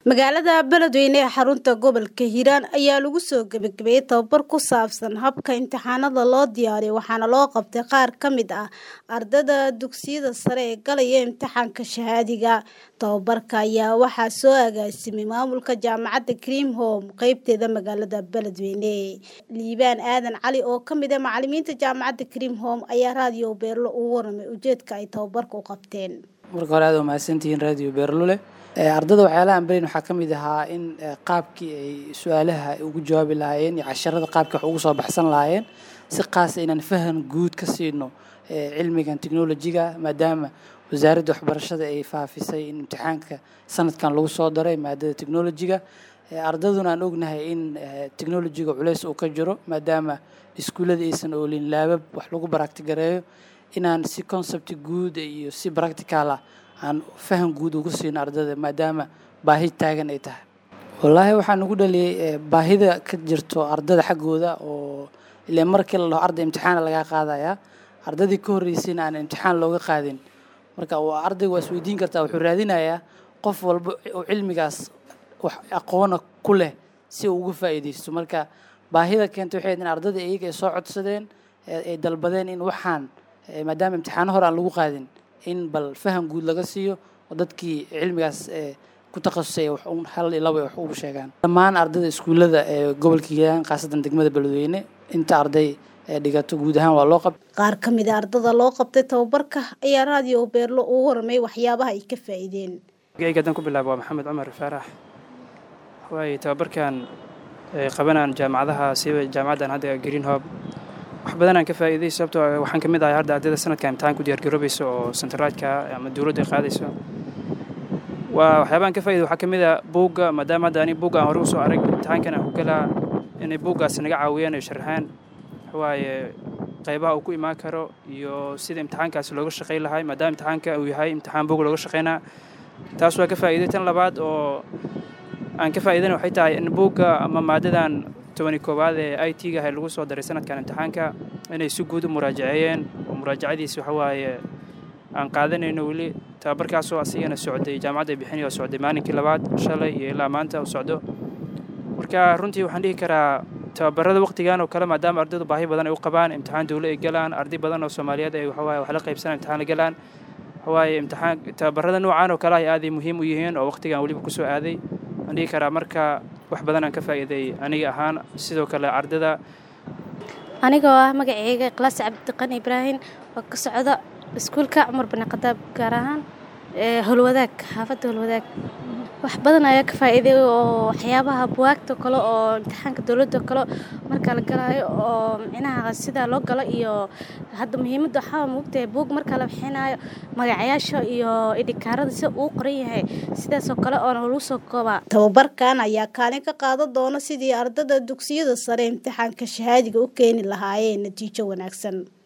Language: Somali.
magaalada beledweyne ee xarunta gobolka hiiraan ayaa lagu soo gebagabeeyey tababar ku saabsan habka imtixaanada loo diyaariyo waxaana loo qabtay qaar ka mid ah ardada dugsiyada sare ee galaya imtixaanka shahaadiga tababarka ayaa waxaa soo agaasimay maamulka jaamacadda cream home qeybteeda magaalada beledweyne liibaan aadan cali oo kamid ah macalimiinta jaamacadda cream home ayaa raadiyo beerlo ugu waramay ujeedka ay tababarka u qabteen marka hore aad waa mahadsantihiin raadiyo beerlule ardada waxyaalaha aan barayn waxaa ka mid ahaa in qaabkii ay su-aalaha ugu jawaabi lahaayeen iyo casharada qaabkii wax ugu soo baxsan lahaayeen si qaasa inaan fahan guud ka siino cilmigan technolojiga maadaama wasaaradda waxbarashada ay faafisay in imtixaanka sanadkan lagu soo daray maadada technolojiga ardaduna aan ognahay in technolojiga culeys uu ka jiro maadaama iskuullada aysan oolin laabab wax lagu baractigareeyo inaan si concept guud iyo si practical ah aan faham guud ugu siino ardada maadaama baahi taagan ay tahay wallaahi waxaan ugu dhaliyay baahida ka jirto ardada xaggooda oo ile markii la dhaho arday imtixaana lagaa qaadayaa ardadii ka horreysayna aan imtixaan looga qaadin marka ardayga waa isweydiin kartaa wuxuu raadinayaa qof walba oo cilmigaas wax aqoona ku leh si uu uga faa'iidaysto marka baahida keentay waxay in ardada iyaga ay soo codsadeen ay dalbadeen in waxaan maadaama imtixaano hore aan lagu qaadin in bal faham guud laga siiyo oo dadkii cilmigaas ku takhasusay hal iyo laba wax ugu sheegaan dhammaan ardada iskuullada ee gobolka hiiraan khaasatan degmada beledweyne inta arday dhigato guud ahaan waa loo qabtay qaar ka mid a ardada loo qabtay tababarka ayaa raadiyo beerlo ugu waramay waxyaabaha ay ka faa'iideen gaygadan ku bilaaba waa maxamed cumar faarax waaye tababarkan qabanaan jaamacadaha siba jaamacaddan hadda green hob wax badan aan ka faa'iiday sababtoo waxaan ka mid ahay hadda ardayda sanadka imtixaan ku diyaargaroobaysa oo centraadka ama dowladda qaadayso waa waxyaabaan ka faa'iday waxaa ka mid a buugga maadaama hadda ani buugga aan hore usoo arag imtixaankan aan ku galaa inay buuggaas naga caawiyaan ay sharxaan waaye qaybaha uu ku imaan karo iyo sida imtixaankaasi looga shaqayn lahay maadaama imtixaanka uu yahay imtixaan buug looga shaqaynaa taas waa ka faa'iiday tan labaad oo aan ka faa'iidana waxay tahay in buugga ama maadadan tobani koowaad ee i t ga ahay lagu soo daray sanadkan imtixaanka inay si guud u muraajaceeyeen oo muraajacadiisi waxa waaye aan qaadanayno weli tababarkaasoo asigana socday jaamacadda bixinay oo socday maalinkii labaad shalay iyo ilaa maanta uu socdo marka runtii waxaan dhihi karaa tababarada waqtigan oo kale maadaama ardaydu baahi badan ay u qabaan imtixaan dowle ay galaan arday badan oo soomaaliyeed ay waxawaaye wax la qaybsanaan imtixaan la galaan waxawaaye imtixaan tababarada noocan oo kale ay aaday muhiim u yihiin oo waqtigan weliba kusoo aaday waxaan dhihi karaa marka wax badan aan ka faa'iiday aniga ahaan sidoo kale ardada anigoo ah magaceyga klaas cabdiqan ibraahim oo ka socda iskuulka cumar bani khadaab gaar ahaan howlwadaag xaafadda howlwadaag wax badan ayaa ka faa'iiday oo waxyaabaha buwaagta kale oo imtixaanka dowladda kale marka la galaayo oo micnaha sida loo galo iyo hadda muhiimadda waxaa moogtahay buug marka la bixinayo magacayaasha iyo idhikaarada sida uu qoran yahay sidaasoo kale oona lagu soo koobaa tababarkan ayaa kaalin ka qaadan doona sidii ardada dugsiyada sare imtixaanka shahaadiga u keeni lahaayeen natiijo wanaagsan